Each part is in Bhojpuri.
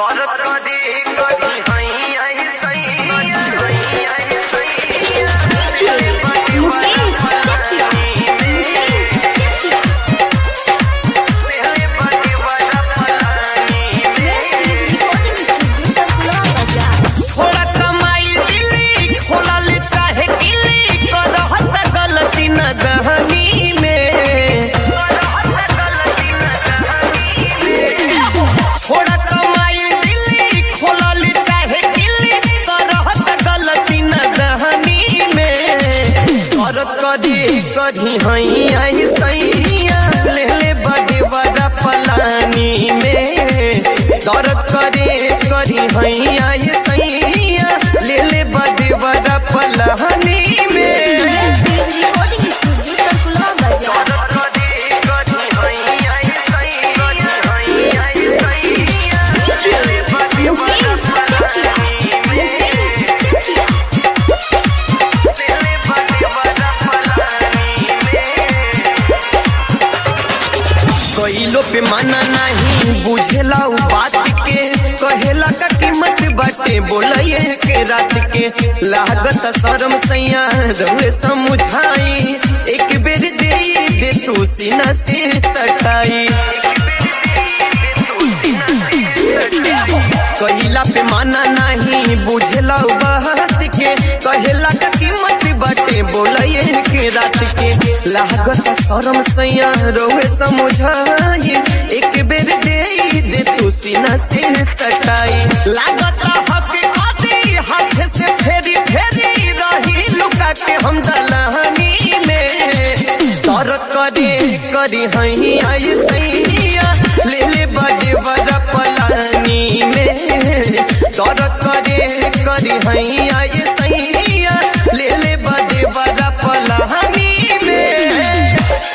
थोड़ा कमाई दिली खोलल चाहे किली करहत गलती न दहनी में थोड़ा कमाई दिली खोलल चाहे किली करहत गलती न दहनी में करत कदी कदी हई आई सैया ले ले बड़े बड़ा पलानी में दर्द करे करी हई आई सैया ले ले बड़े बड़ा पलानी में कइलो पे माना नहीं बुझेला उ बात के कहेला का कीमत बाटे बोलइए के रात के लागत शर्म सैया रहुए समझाई एक बेर दे दे तू सीना से सटाई कहिला पे माना नहीं बुझेला उ बात के कहेला का कीमत बाटे बोलइए के रात के लागत शर्म सैया रोवे समझाई एक बेर दे दे तू सीना से सटाई लागत हक आदि हाथ से फेरी फेरी रही लुका के हम दलहनी में तर करे करी हई आई सैया ले ले बड़े बड़ा पलानी में तर करे करी हई आई सैया ले ले बड़े बड़ा पलानी में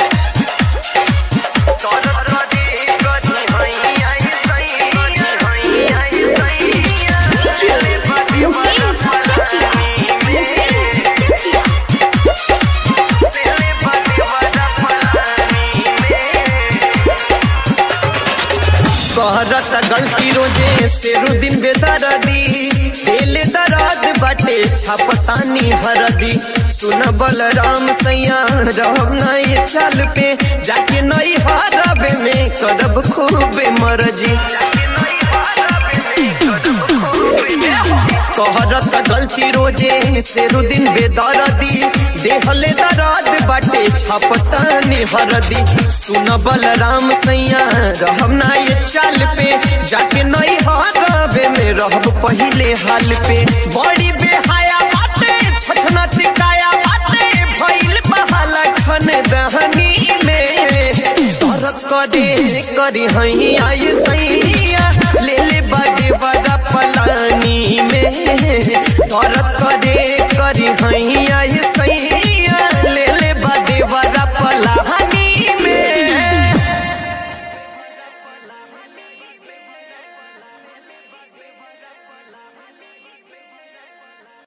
कहरत गलती रोजे तेरू दिन बेदरदी दिल दराज बाटे छापतानी हरदी सुन बलराम सैया रहब नहीं चल पे जाके नहीं हरबे में करब खूबे मरजी कहरत गलती रोजे तेरू दिन बेदरदी देहले दराद बाटे छपतानी हरदी सुन बलराम सैया रहब ना ये चाल पे जाके नहीं हरबे में रहब पहिले हाल पे बड़ी बेहाया बाटे छछना तिकाया बाटे भइल बहाला खन दहनी में तरक करे करी हई आई सैया ले ले बड़े बड़ा पलानी में तरक करे करी हई